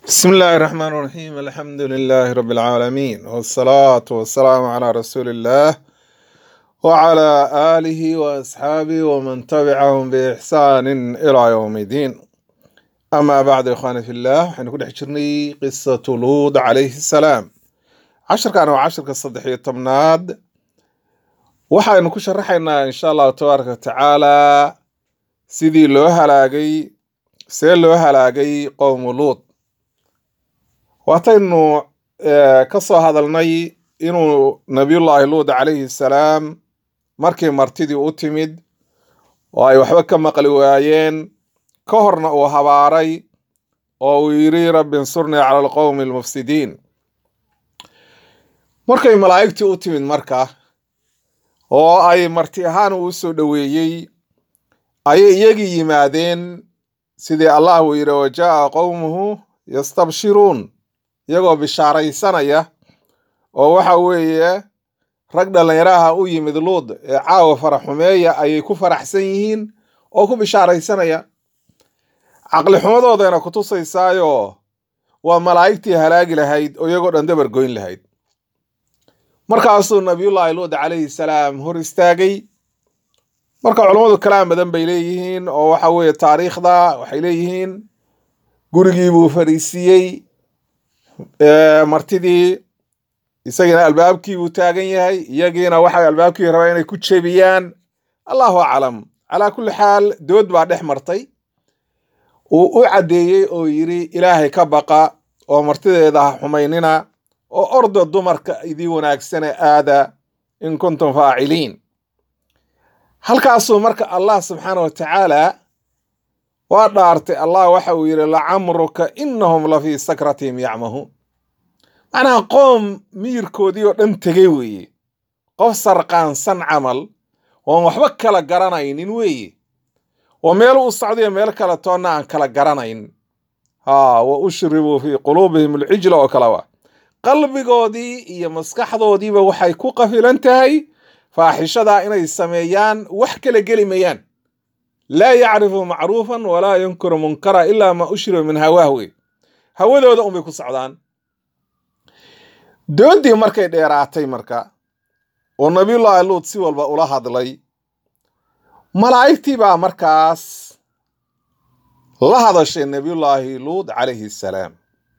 بسم الله الرحمن الرحيم الحمد لله رب العالمين والصلاة والسلام على رسول الله وعلى آله وأصحابه ومن تبعهم بإحسان إلى يوم الدين أما بعد إخواني في الله حنكون حجرني قصة لوط عليه السلام عشر كانوا عشر كالصدحية طمناد waxaynu ku sharaxaynaa insha allahu tabaaraka watacaala sidii loo halaagay see loo halaagay qowmu luud waataynu eh, ka soo hadalnay inuu nabiyullaahi luud calayhi salaam markii martidii u timid oo ay waxba ka maqli waayeen ka horna uu habaaray oo uu yidhi rabbi insurnii cala alqowmi almufsidiin markay malaa'igtii u timid marka oo ay marti ahaan uu soo dhoweeyey ayay iyagii yimaadeen sidii allah uu yidhi wa jaa'a qowmuhu yastabshiruun iyagoo bishaaraysanaya oo waxa weeye rag dhallinyaraha u yimid luud ee caawa faraxumeeya ayay ku faraxsan yihiin oo ku bishaaraysanaya caqli xumadoodayna ku tusaysaayo waa malaa'igtii halaagi lahayd oo iyagoo dhan dabar goyn lahayd markaasuu nabiyullaahi luud calayhi salaam hor istaagay marka culammadu kalaam badan bay leeyihiin oo waxa weeye taariikhda waxay leeyihiin gurigii buu fadhiisiiyey ee, martidii isagiina albaabkii buu taagan yahay iyagiina waxay albaabkii rabaa inay ku jebiyaan allahu aclam calaa kulli xaal dood baa dhex martay uu u caddeeyey oo yidhi ilaahay ka baqa oo martideeda ha xumaynina oo orda dumarka idii wanaagsane aada in kuntum faaciliin halkaasuu marka allah subxaana wa tacaala waa dhaartay allah waxa uu yidhi lacamruka inahum la fii sakratihim yacmahuun macnaha qoom miyirkoodii oo dhan tegey weeye qof sarqaansan camal oon waxba kala garanaynin weeye oo meel u socdayo meel kale toonna aan kala garanayn ha wa ushribuu fii quluubihim alcijla oo kale wa qalbigoodii iyo maskaxdoodiiba waxay ku qafilan tahay faaxishadaa inay sameeyaan wax kala geli mayaan laa yacrifu macruufan walaa yunkuru munkara ilaa ma ushriba min hawaah wey hawadooda unbay ku socdaan doodii markay dheeraatay marka oo nabiyullaahi luud si walba ula hadlay malaa'igtii baa markaas la hadashay nabiyullaahi luud calayhi salaam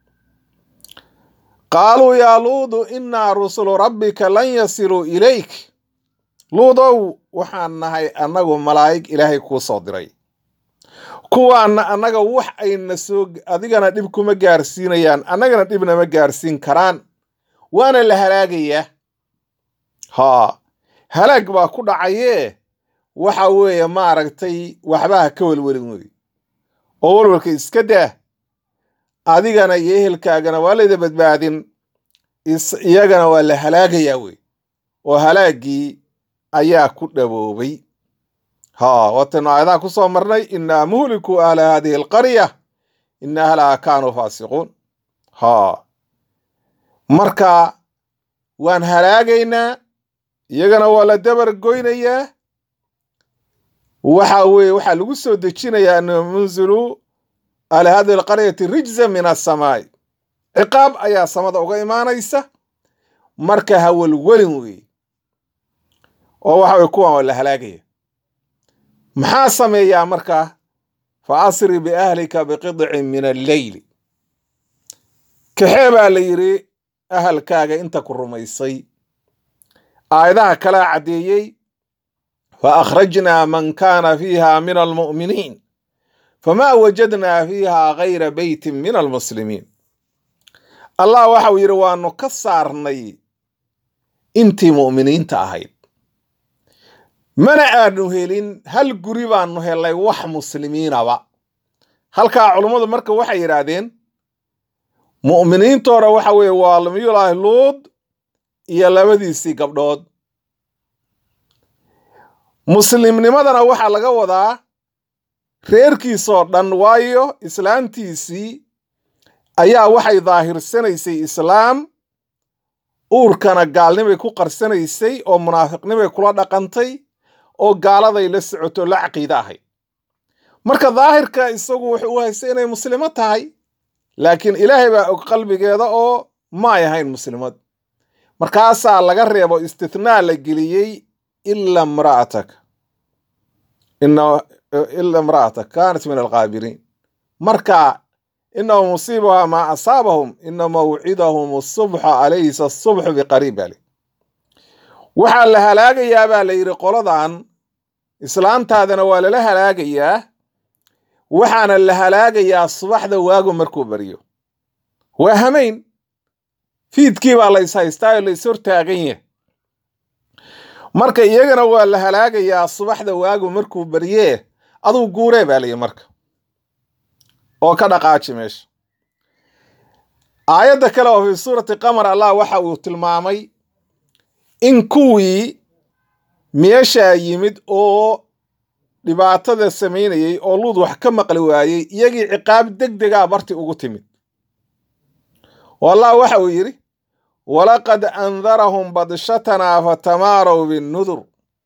qaaluu yaa luudu innaa rusulu rabbika lan yasiluu ilayk luudow waxaan nahay annagu malaa'ig ilaahay kuu soo diray kuwaanna annaga wax ayna soo adigana dhib kuma gaarsiinayaan annagana dhibnama gaarsiin karaan waana la halaagayaa haa halaag baa ku dhacayee waxa weeye maaragtay waxbaha ka welwelin wey oo welwelka iska daa adigana iyo ehelkaagana waa layda badbaadin is- iyagana waa la halaagayaa wey oo halaaggii ayaa ku dhaboobay ha wataynu aayadaha ku soo marnay inaa muhliku ahla hadihi alqarya ina ahlaha kaanuu faasiquun ha marka waan halaagaynaa iyagana waa la dabar goynayaa waxa weeye waxaa lagu soo dejinayaa an munzilu ala hadihi alqaryati rijza min asamaai ciqaab ayaa samada uga imaanaysa marka hawelwelin weeye oo waxa weye kuwan waa la halaagaya maxaa sameeyaa marka fa asri biahlika biqidcin min alleyli kaxee baa la yidhi ahalkaaga inta ku rumaysay aayadaha kalaa caddeeyey fa akhrajnaa man kaana fiiha min almu'miniin famaa wajadnaa fiiha gayra beytin min almuslimiin allah waxa uu yidhi waanu ka saarnay intii mu'miniinta ahayd mana aanu helin hal guri baanu helay wax muslimiinaba halkaa culummadu marka waxay yidhaahdeen mu'miniintoona waxa weeye waa nabiyullaahi luud iyo labadiisii gabdhood muslimnimadana waxaa laga wadaa reerkiisoo dhan waayo islaantiisii ayaa waxay daahirsanaysay islaam uurkana gaalnimay ku qarsanaysay oo munaafiqnimay kula dhaqantay oo gaaladay la socoto la caqiide ahayd marka daahirka isagu wuxuu u haystay inay muslimo tahay laakiin ilaahay baa og qalbigeeda oo ma ay ahayn muslimad markaasaa laga reebo istithnaa la geliyey ila imra'atak ila imra'atak kaanat min alqaabiriin marka inahu musiibuhaa maa asaabahum ina mawcidahum asubxa alaysa asubxu biqariib baa li waxaa la halaagayaa baa la yidhi qoladan islaantaadana waa lala halaagayaa waxaana la halaagayaa subaxda waagu markuu baryo waa hamayn fiidkii baa la ishaystaa oo la is hortaagan yahay marka iyagana waa la halaagayaa subaxda waagu markuu baryee aduu guuree baa layihi marka oo ka dhaqaaji meesha aayadda kale oo fii suurati qamar allah waxa uu tilmaamay in kuwii meeshaa yimid oo dhibaatada samaynayey oo luud wax ka maqli waayey iyagii ciqaab deg degaa barti ugu timid oo allah waxa uu yidhi walaqad andarahum badshatanaa fatamaarow binnudur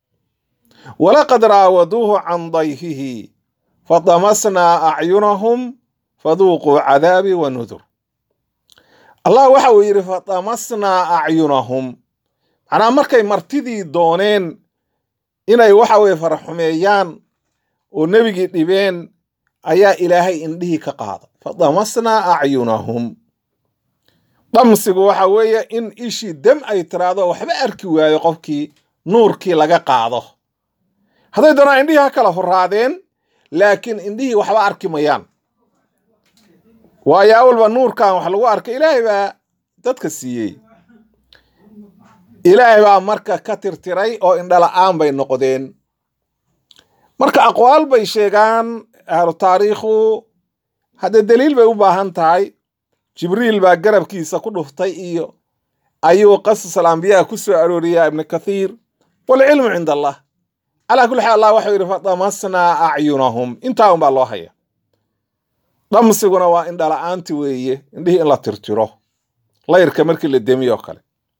walaqad raawaduuhu can dayfihi fadamasnaa acyunahum faduuquu cadaabii wa nudur allah waxa uu yidhi fadamasnaa acyunahum macnaa markay martidii dooneen inay waxa weye faraxumeeyaan oo nebigii dhibeen ayaa ilaahay indhihii ka qaada fadamasnaa acyunahum dhamsigu waxa weeye in ishii dem ay tiraahdo waxba arki waayo qofkii nuurkii laga qaado hadday doonaan indhihii ha kala horaadeen laakiin indhihii waxba arki mayaan waayo awalba nuurkan wax lagu arkay ilaahay baa dadka siiyey ilaahay baa marka ka tirtiray oo indhala-aan bay noqdeen marka aqwaal bay sheegaan ahlu taariikhu haddee daliil bay u baahan tahay jibriil baa garabkiisa ku dhuftay iyo ayuu qasas alambiyaa ku soo arooriyaa ibnu kathiir walcilmu cinda allah calaa kulli xaal allah waxau yidhi fadamasnaa acyunahum intaa unbaa loo haya dhamsiguna waa indhala-aanti weeye indhihii in la tirtiro layrka markii la demiyo kale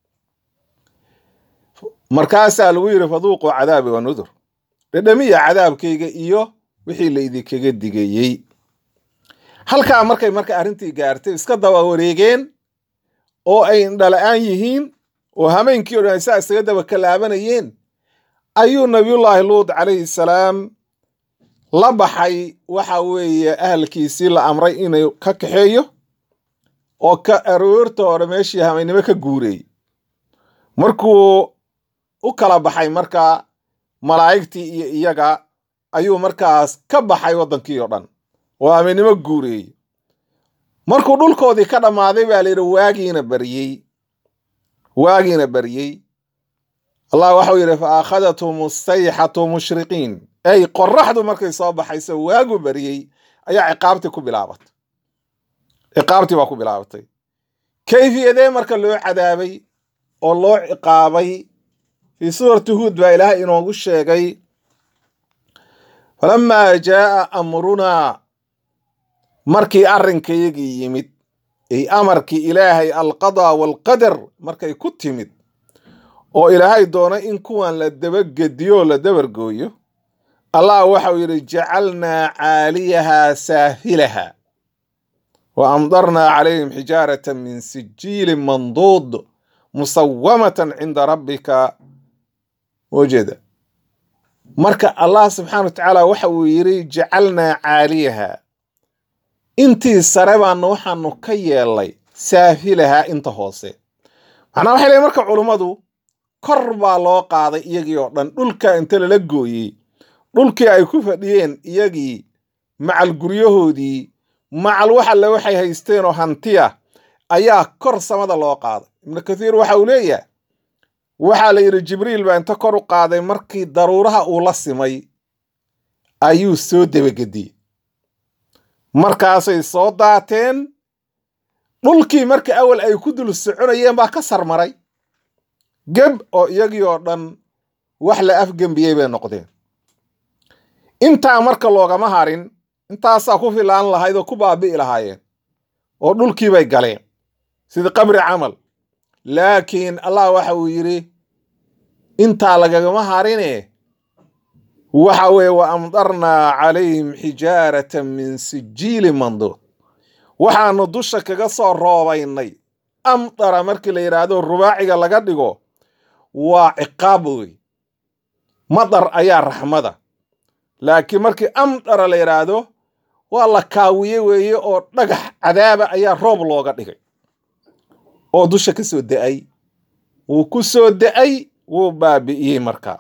markaasaa lagu yidhi faduuquu cadaabi wa nudur dhedhamiya cadaabkayga iyo wixii laydinkaga digayey halkaa markay marka arrintii gaartay iska daba wareegeen oo ay indhala-aan yihiin oo hameenkii o dhan ay saa isaga daba kalaabanayeen ayuu nabiyullaahi luud calayhi salaam la baxay waxa weeye ahalkiisii la amray inuu ka kaxeeyo oo ka aroorta hore meeshii hameennimo ka guureeyey markuu u kala baxay marka malaa'igtii iyo iyaga ayuu markaas ka baxay waddankii oo dhan oo hameennimo guureeyey markuu dhulkoodii ka dhammaaday baa layidhi waagiina baryey waagiina baryey allah waxau yidhi fa akhadathum sayxatu mushriqiin ey qoraxdu markay soo baxayso waagu baryey ayaa ciqaabtii ku bilaabatay ciqaabtii baa ku bilaabatay kayfiyadee marka loo cadaabay oo loo ciqaabay fii suurati huud baa ilaahay inoogu sheegay falamaa jaaa amrunaa markii arrinkayagii yimid ay amarkii ilaahay alqadaa waalqadar markay ku timid oo ilaahay doonay in kuwan la dabagediyo la dabargooyo allah waxau yidhi jacalnaa caaliyahaa saafilaha wa amdarnaa calayhim xijaaratan min sijiilin manduud musawamatan cinda rabbika wjeeda marka allah subxaana wa tacaala waxa uu yidhi jacalnaa caaliyaha intii sare baanu waxaanu ka yeelnay saafilahaa inta hoose macnaa waxay leeyiin marka culummadu kor baa loo qaaday iyagii oo dhan dhulka inta lala gooyey dhulkii ay ku fadhiyeen iyagii macal guryahoodii macal wax alle waxay haysteen oo hantiya ayaa kor samada loo qaaday ibnu kathiir waxa uu leeyahay waxaa la yidhi jibriil baa inta kor u qaaday markii daruuraha uu la simay ayuu soo debagediyey markaasay soo daateen dhulkii marka awal ay ku dul soconayeen baa ka sarmaray geb oo iyagii oo dhan wax la afgembiyey bay noqdeen intaa marka loogama harin intaasaa ku filaan lahayd oo ku baabi'i lahaayeen oo dhulkii bay galeen sida qabri camal laakiin allah waxa uu yidhi intaa lagagama harine waxa weeye wa amdarnaa calayhim xijaaratan min sijiili manduud waxaanu dusha kaga soo roobaynay amdara markii la yidhaahdo rubaaciga laga dhigo waa ciqaab wey madar ayaa raxmada laakiin markii amdara la yidhaahdo waa la kaawiye weeye oo dhagax cadaaba ayaa roob looga dhigay oo dusha ka soo da'ay wuu ku soo da'ay wuu baabi'iyey markaa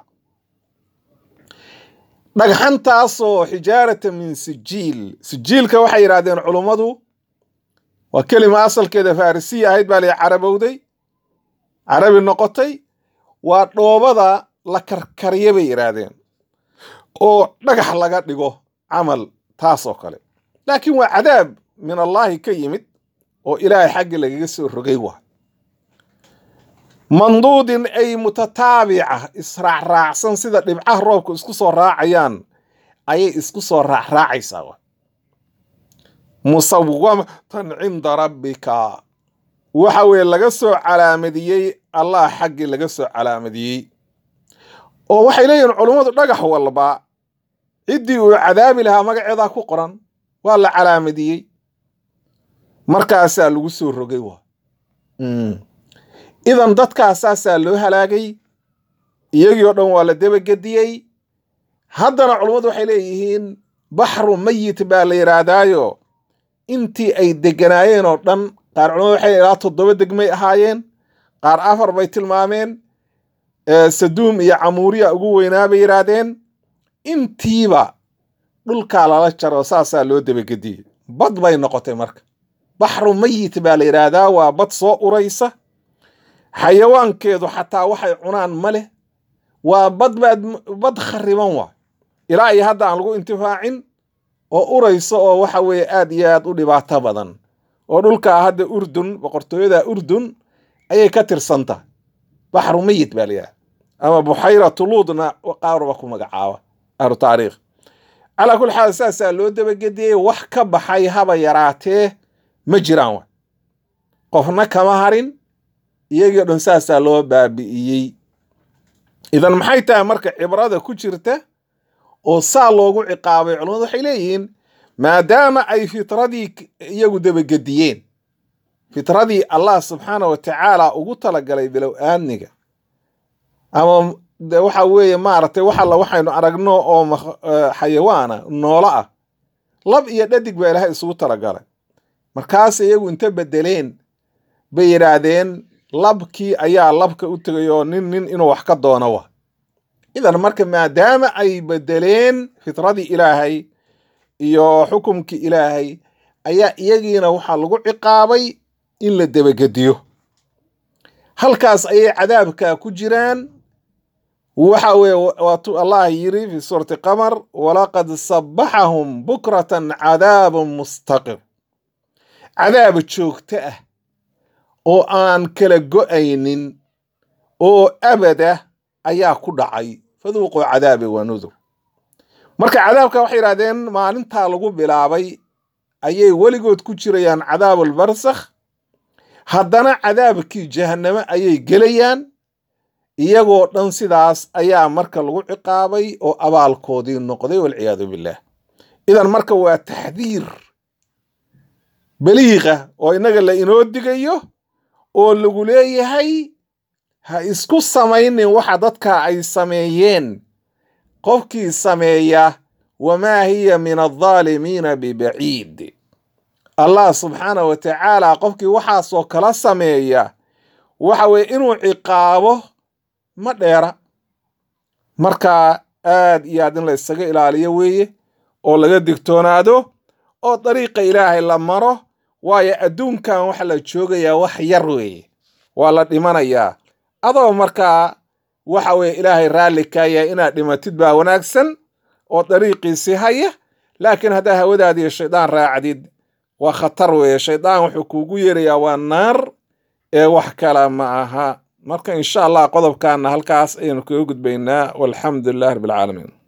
dhagxantaasoo xijaarata min sijiil sijiilka waxay yidhahdeen culummadu waa kelima asalkeeda farisiya ahayd baa la carabowday carabi noqotay waa dhoobada la karkariya bay yidhaahdeen oo dhagax laga dhigo camal taas oo kale laakiin waa cadaab min allaahi ka yimid oo ilaahay xaggi lagaga soo rogay waa manduudin ay mutataabica israacraacsan sida dhibcaha roobka isku soo raacayaan ayay isku soo raacraacaysaa wa musawamatan cinda rabbika waxa weeye laga soo calaamadiyey allah xaggii laga soo calaamadiyey oo waxay leeyihiin culummadu dhagax walba ciddii uu cadaabi lahaa magaceedaa ku qoran waa la calaamadiyey markaasaa lagu soo rogay wa idan dadkaasaasaa loo halaagay iyagii oo dhan waa la debagediyey haddana culummadu waxay leeyihiin baxru mayit baa la yidhaahdaayo intii ay deganaayeen oo dhan qaar culamadu waxay ilaa toddoba degmay ahaayeen qaar afar bay tilmaameen saduum iyo camuuriya ugu weynaa bay yidhaahdeen intiiba dhulkaa lala jaro saasaa loo debagediyey bad bay noqotay marka baxru mayit baa la yidhaahdaa waa bad soo uraysa xayawaankeedu xataa waxay cunaan ma leh waa bad baad bad khariban waa ilaa iyo hadda aan lagu intifaacin oo uraysa oo waxa weeye aad iyo aad u dhibaato badan oo dhulkaa hadda urdun boqortooyada urdun ayay ka tirsan tahay baxru mayit baa layidhaha ama buxayra tuluudna qaarba ku magacaaba ahlu taariikh calaa kulli xaal saasaa loo dabagediyey wax ka baxay haba yaraatee ma jiraan wa qofna kama harin iyagii o dhan saasaa loo baabi'iyey idan maxay tahay marka cibrada ku jirta oo saa loogu ciqaabay culamadu waxay leeyihiin maadaama ay fitradii iyagu dabagediyeen fitradii allah subxaana wa tacaala ugu talagalay bilow aadniga ama de waxa weeye maaragtay wax alla waxaynu aragno oo xayawaana noolo ah lab iyo dhadig baa ilaahay isugu talagalay markaas iyagu inta bedeleen bay yidhaahdeen labkii ayaa labka u tegay oo nin nin inuu wax ka doono wa idan marka maadaama ay bedeleen fitradii ilaahay iyo xukumkii ilaahay ayaa iyagiina waxaa lagu ciqaabay in la debagediyo halkaas ayay cadaabka ku jiraan waxa weye waatuu allah yiri fi suurati qamar walaqad sabaxahum bukratan cadaabun mustaqir cadaab joogto ah oo aan kala go'aynin oo abada ayaa ku dhacay faduuquu cadaabi wa nudur marka cadaabka waxay yidhahdeen maalintaa lagu bilaabay ayay weligood ku jirayaan cadaabulbarsakh haddana cadaabkii jahanname ayay gelayaan iyagoo dhan sidaas ayaa marka lagu ciqaabay oo abaalkoodii noqday walciyaadu billaah idan marka waa taxdiir baliiqa oo innaga la inoo digayo oo lagu leeyahay ha isku samaynin waxa dadka ay sameeyeen qofkii sameeya wamaa hiya min aldaalimiina bibaciid allah subxaana wa tacaala qofkii waxaasoo kala sameeya waxa weye inuu ciqaabo ma dheera marka aad iyo aad in la isaga ilaaliyo weeye oo laga digtoonaado oo dariiqa ilaahay la maro waayo adduunkan waxa la joogayaa wax yar weeye waa la dhimanayaa adoo markaa waxa weye ilaahay raalli kaaya inaad dhimatid baa wanaagsan oo dariiqiisii haya laakiin haddaa hawadaadiiyo shaydaan raacdid waa khatar weeye shaydaan wuxuu kuugu yeerayaa waa naar ee wax kale ma aha marka insha allah qodobkaana halkaas ayaynu kaga gudbaynaa walxamdu lilah rabbi alcaalamiin